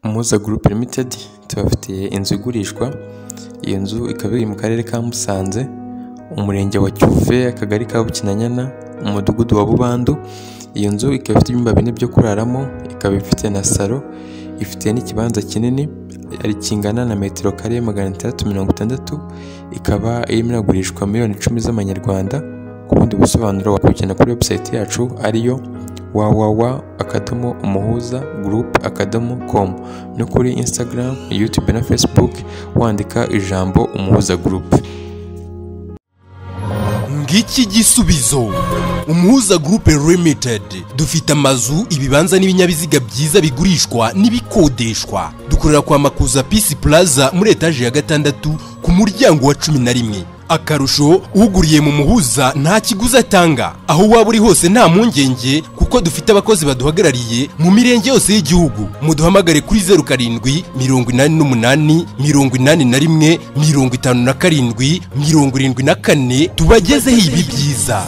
Muhoza Group Ltd tubafitiye inzu igurishwa, iyo nzu ikaba iri mu karere ka Musanze, umurenge wa Cyuve, akagari ka Bukinanyana, umudugudu wa Bubandu, iyo nzu ikaba ifite ibyumba bine byo kuraramo, ikaba ifite na salo, ifite n'ikibanza kinini kingana na metero kare magana atandatu mirongo itandatu, ikaba irimo iragurishwa miliyoni icumi z'amanyarwanda, ku bundi busobanuro wakurikiza kuri website yacu ariyo www.umuhuzagroup.com no kuri Instagram, YouTube na Facebook wandika ijambo Umuhuza Group. ngiki igisubizo umuhuza gurupe limitedi dufite amazu ibibanza n'ibinyabiziga byiza bigurishwa n'ibikodeshwa dukorera kwa makuza pisi pulaza muri etaje ya gatandatu ku muryango wa cumi na rimwe akarusho uguriye mu muhuza nta kiguzi atanga aho waba uri hose nta mpungenge kuko dufite abakozi baduhagarariye mu mirenge yose y'igihugu muduhamagare kuri zeru karindwi mirongo inani n'umunani mirongo inani na rimwe mirongo itanu na karindwi mirongo irindwi na kane tubagezeho ibi byiza